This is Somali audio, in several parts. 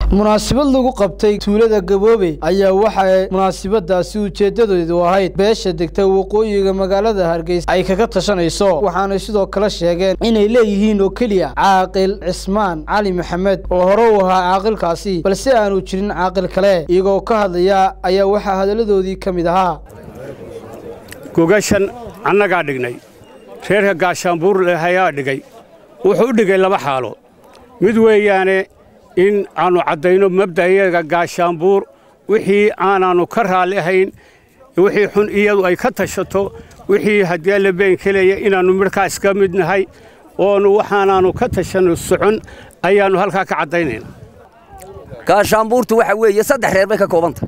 munaasabad lagu qabtay tuulada gaboobe ayaa waxaa munaasabadaasi ujeedadeedu ahayd beesha degta waqooyiga magaalada hargeysa ay kaga tashanayso waxaanay sidoo kale sheegeen inay leeyihiin oo keliya caaqil cismaan cali maxamed oo hore u ahaa caaqilkaasi balse aanu jirin caaqil kale iyagoo ka hadlaya ayaa waxaa hadalladoodii ka mid ahaa gogashan annagaa dhignay reerka gaashaanbuur lehayaa dhigay wuxuu u dhigay laba xaalo mid weeyaane in aannu caddayno mabda'yaga gaashaanbuur wixii aanaannu ka raalli ahayn wixii xun iyadu ay ka tashato wixii haddii alla been kelaya inaannu midhkaa iska mid nahay oonu waxaanaannu ka tashanno socon ayaannu halkaa ka caddaynayna gaashaanbuurtu waxa weeye saddex reer bay ka koobanta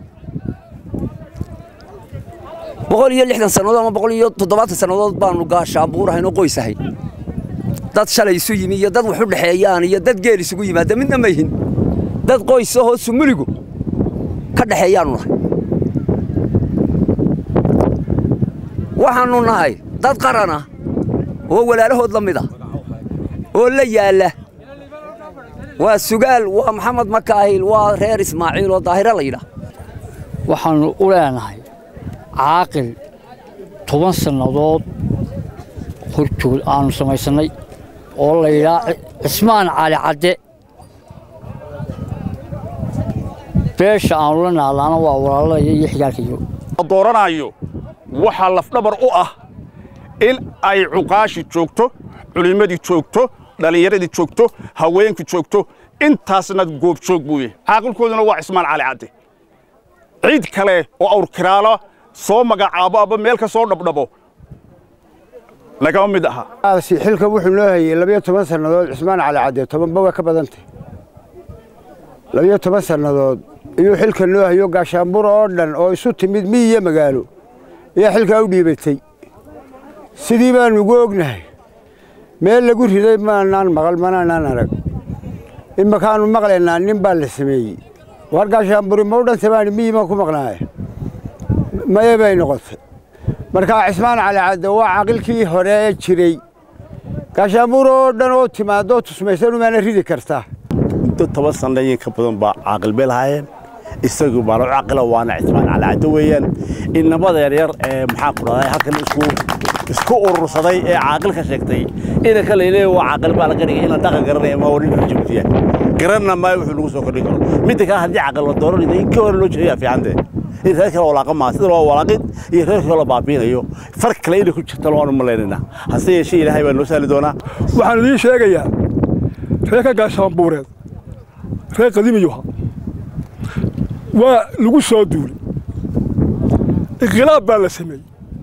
boqol iyo lixdan sannadood ama boqol iyo toddobaatan sannadood baannu gaashaanbuur ahayn oo qoys ahayn dad shalay isu yimi iyo dad wax u dhexeeyaan iyo dad geel isugu yimaada midna ma yihin dad qoys ahoo sumuligu ka dhexeeyaannu nahay waxaannu nahay dad qaran ah oo walaalahood la mid ah oo la yaalla waa sugaal waa maxamed makaahil waa reer ismaaciil oo daahiro la yidhaah waxaannu u leenahay caaqil toban sannadood horjood aannu samaysannay oo la yidhaah cismaan cali cadde beesha aannu la naalaana waa walaalaya iyo xigaalkayo dooranayo waxaa lafdhabar u ah in ay cuqaashi joogto culimmadii joogto dhallinyaradii joogto haweenkii joogto intaasna goobjoog buu yahay caaqilkooduna waa cismaan cali cadde cid kale oo awrkiraalo soo magacaabo aba meel ka soo dhabdhabo lagama mid aha xilka wuxuu noo hayey labiyo toban sannadood cismaan cali cadde tobanba waa ka badantay labiyo toban sannadood iyuu xilka noo hayo gaashaanbur oo dhan oo isu timid miyiyo magaalo ayaa xilkaa u dhiibatay sidii baannu ugu ognahay meel lagu riday maanaan maqal manaanaan arag imakaannu maqlaynaa nin baa la sameeyey war gaashaanburi ma u dhantay baani miyi maan ku maqnaaye maye bay noqotay markaa cismaan cali cadde waa caqilkii hore ee jiray gaashaanbuur oo dhan oo timaadoo tusmaysan umaana ridi kartaa muddo toban sanna in ka badan baa caaqil bay lahaayeen isagu baana u caqila waana cismaan cali cadde weeyaan innamada yaryar ee maxaa ku dhahday halkan isku isku urursaday ee caaqilka sheegtay inanka layleeya waa caaqil baa laga dhigay inaan dhaqan garanaya ma warin jibtiya garanna maayo wuxuu lagu soo kordhin karo midda kale haddii caqil la dooranayda in ka hore loo jeeyaa fiicante in reer kale walaaqa maa sida loo walaaqid iyo reer kale la baabiinayo far kale inay ku jirta loonu malaynayna hase yeeshee ilaahay baa noo sahli doonaa waxaan idiin sheegayaa reerka gaashaanbuureed reer qadiimiyuha waa lagu soo duulay inqilaab baa la sameeyey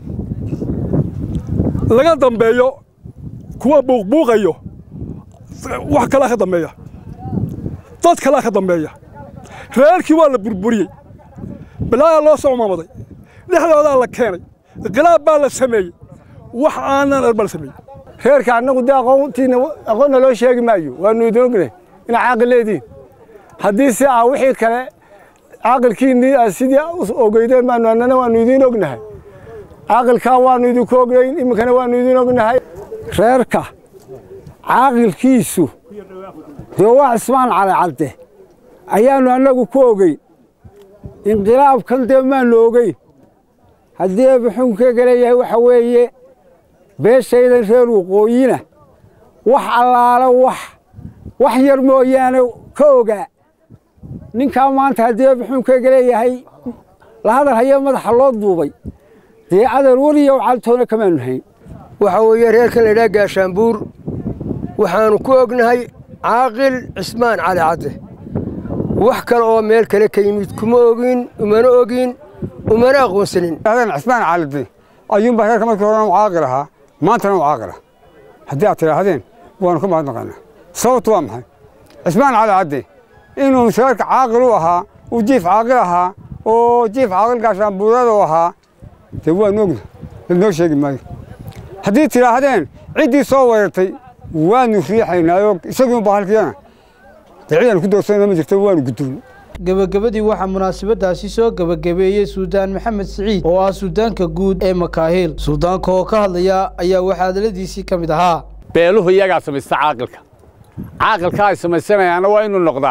laga dambeeyo kuwa buuqbuuqayo wax kalaa ka dambeeya dad kalaa ka dambeeya reerkii waa la burburiyey balaayaa loo soo maamaday dhexdoodaa la keenay inqilaab baa la sameeyey wax aanan er baa la sameeyey reerka annagu dee aqoontiina aqoonna loo sheegi maayo waannu idin ognay inaa caaqil leediin haddii si ah wixii kale caaqilkiinnii aad sidii ogeydeen baanu annana waannu idiin ognahay caaqilkaa waannu idinku ognayn iminkana waannu idiin ognahay reerka caaqilkiisu dee waa cismaan cali cadde ayaannu annagu ku ogeyn inqilaabkan dee maannu ogeyn haddii eebaxuunkeega leeyahay waxa weeye beeshaydan reer waqooyina wax allaala wax wax yar mooyaane ka ogaa ninkaa maanta haddii eebaxuunkeega leeyahay la hadal hayee madaxa loo duubay dee adar weliyow caltoona kamaannu hayn waxaa weeye reerkan laydhaha gaashaanbuur waxaannu ku ognahay caaqil cismaan cali cadde wax kale oo meel kale ka yimid kuma ogin umana ogin umana aqoonsanin cismaan calide ayuunbaa reerka markii horena u caaqil ahaa maantana u caaqila haddii aad tidhaahdeen waannu ka mahadnaqaynaa sababtu waa maxay cismaan cali cadde inuu reerka caaqil u ahaa uu jiif caaqil ahaa oo jiif caaqil gaashaanbuurada u ahaa dee waannu ogna ladnoo sheegi maayo haddii tidhaahdeen ciddii soo weerartay waannu riixaynaayoo isagiunba halkiyana dee cidaanu ku doorsana ma jirto waannu guddoon gebagabadii waxaa munaasabadaasi soo gebagabeeyey suldaan maxamed siciid oo ah suldaanka guud ee makaahiil suldaanka oo ka hadlaya ayaa waxaa hadaladiisii ka mid ahaa beeluhu iyagaa samaysta caaqilka caaqilka ay samaysanayaanna waa inuu noqdaa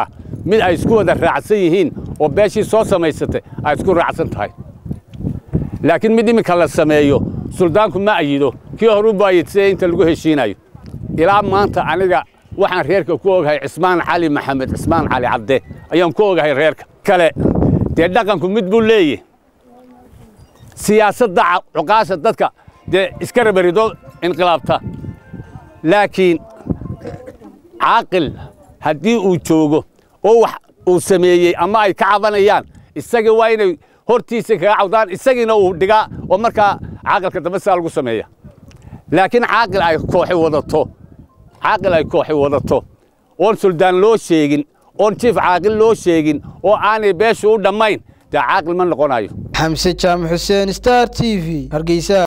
mid ay isku wada raacsan yihiin oo beeshii soo samaysatay ay isku raacsan tahay laakiin mid iminka la sameeyo suldaanku ma ayido kii horu buu ayidsaye inta lagu heshiinayo ilaa maanta aniga waxaan reerka ku ogahay cismaan cali maxamed cismaan cali cabde ayaan ku ogahay reerka kale dee dhaqanku mid buu leeyahy siyaasadda cuqaasha dadka dee iska rabarido inqilaabta laakiin caaqil haddii uu joogo oo wax uu sameeyey ama ay ka cabanayaan isagii waa inay hortiisa kaga cawdaan isagiina uu dhigaa oo markaa caaqilka dambe sidaa lagu sameeya laakiin caaqil ay kooxi wadato caaqil ay kooxi wadato oon suldaan loo sheegin oon jiif caaqil loo sheegin oo aanay beeshu u dhammayn dee caaqil ma noqonayo xamse jaamac xuseen star t v hargeysa